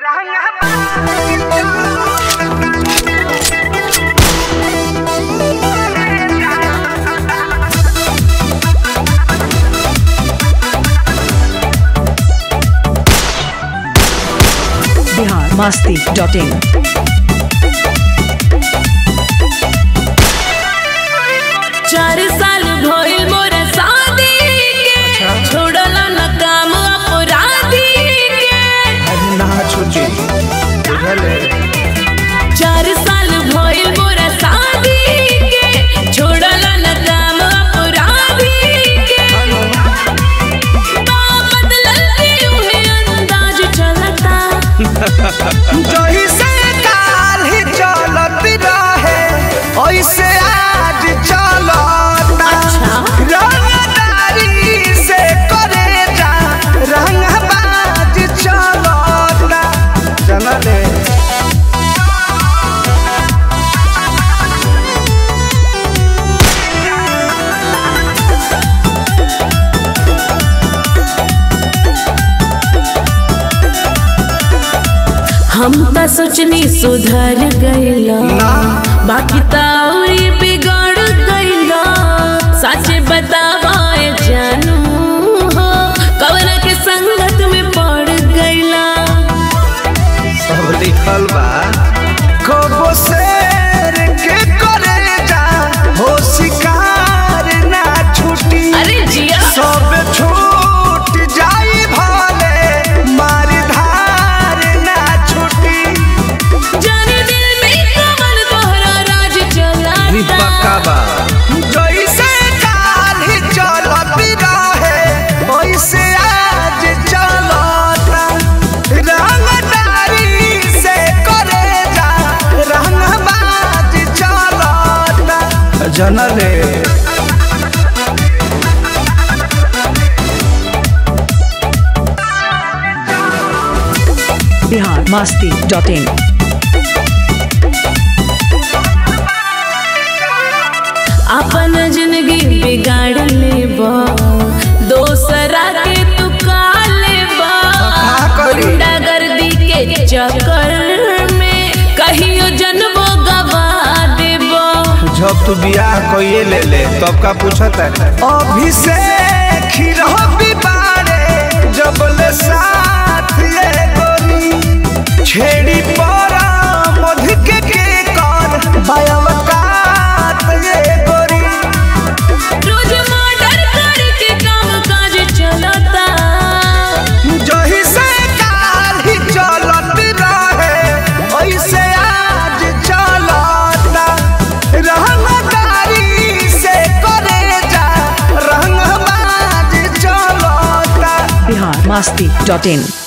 Bihar Masti dot in चार साल भइल मोर शादी के छोड़ल न काम अपराधी के ना छुटी बुझले चार साल भइल मोर शादी के छोड़ल न काम अपराधी के बा बदलल के उहे अंदाज चलता जही से काल ही चलत रहे ऐसे आज चलता अच्छा। रंगदारी से करे जा रंगबाज चलता जनले हम त सोचनी सुधर गइला बाकी त औरी बिगड़ गइला सच बतावा ए जानू हो कवन के संगत में पड़ गइला सब लिखल बा कबो शेर के करे जा हो शिकार ना छुटी अरे जिया सब छूट जाई भाले मार धार ना छुटी जाने दिल में कवन तोहरा राज चलाता जैसे काल ही चलत रहे वैसे आज चलता रंगदारी से करे जा रंगबाज चलता जनले बिहार मस्ती डॉट इन अपन जिंदगी बिगाड़ लेबा दोसरा के तू का लेबा का करी? गुंडागर्दी के चक्कर में कहियो जनबो गवा देबो जब तू बियाह कइए ले ले तब का पूछत है अभिषेक ही रहो बारे जब ले साथ ये गोरी छेड़ी परा मध के के कर बायवकात ये गोरी रोज मर्डर करके काम काज चलता जही से काल ही चलत रहे ऐसे आज चलता रंगदारी से करे जा रंगबाज चलता बिहार मस्ती डॉट इन